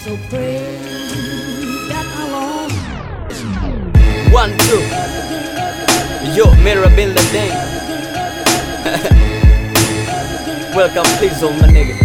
So pray that alone. One, two. Yo, Mira Bin Laden. Welcome, please, oh my nigga.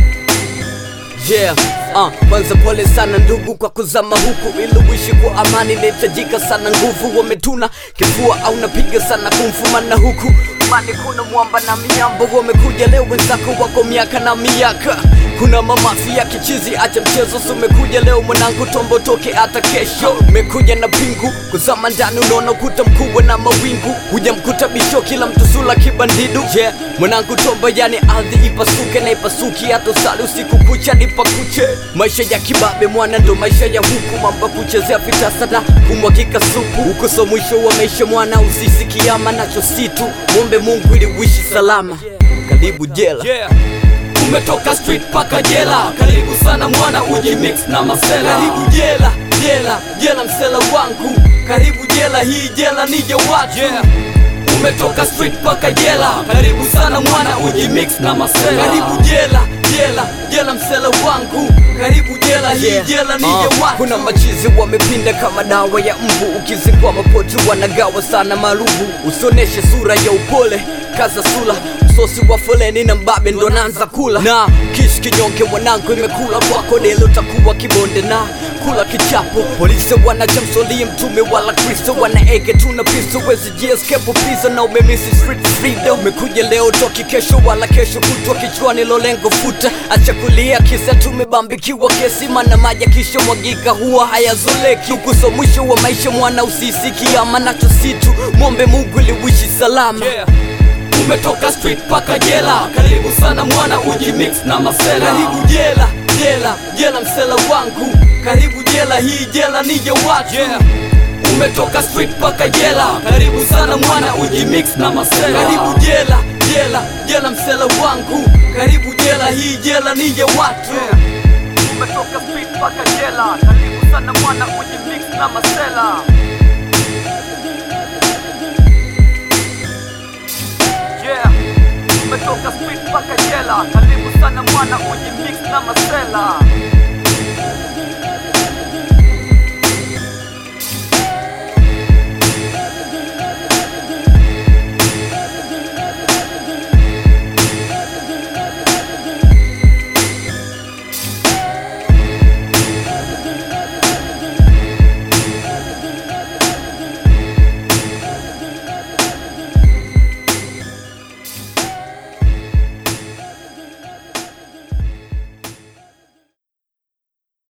Yeah, uh, kwanza pole sana ndugu kwa kuzama huku ili uishi kwa amani inahitajika sana nguvu wametuna kifua au napiga sana kumfumana huku mani kuna mwamba na miambo wamekuja leo wenzako wako miaka na miaka kuna mamafi ya kichizi acha mchezo so umekuja leo mwanangu tombo toke hata kesho umekuja na pingu kuzama ndani unaona ukuta mkubwa na mawingu huja mkuta bisho kila mtu sula kibandidu yeah. mwanangu tombo yani ardhi ipasuke na ipasuki hata usali usiku kucha nipakuche maisha ya kibabe mwana ndo maisha ya huku mamba kuchezea vitasada kumwakika supu huko so mwisho wa maisha mwana usisikiama nacho situ mwombe mungu ili uishi salama karibu jela yeah. umetoka street paka jela karibu sana mwana uji mix na masela karibu jela jela jela msela wangu karibu jela hii jela nije watu yeah. umetoka street paka jela karibu sana mwana uji mix na masela karibu jela jela jela msela wangu karibu jela hii Yeah. jela nije Uh, watu kuna machizi wamepinda kama dawa ya mbu ukizingwa mapoti wanagawa sana marubu usioneshe sura ya upole kaza sula msosi wa foleni na mbabe ndo naanza kula na kishi kinyonge mwanangu imekula kwako delo takuwa kibonde na kula kichapo polisi wanachamsolie mtume wala kristo wanaege tuna pisto wezi jieskepo piza na umemisi street freedom umekuja leo toki kesho wala kesho kutwa kichwani lolengo futa acha kulia kisa tumebambikiwa kesi mana maji kisha mwagika huwa hayazoleki ukuso mwisho wa maisha mwana usisikiama nacho situ mwombe mungu ili uishi salama yeah. umetoka street paka jela karibu sana mwana uji mix na masela karibu jela jela jela msela wangu karibu jela hii jela nije watu yeah. umetoka street paka jela karibu sana mwana uji mix na masela karibu jela jela jela msela wangu karibu jela hii jela nije watu umetoka street paka jela karibu sana mwana uji mix na masela yeah. umetoka street paka jela karibu sana mwana uji mix na masela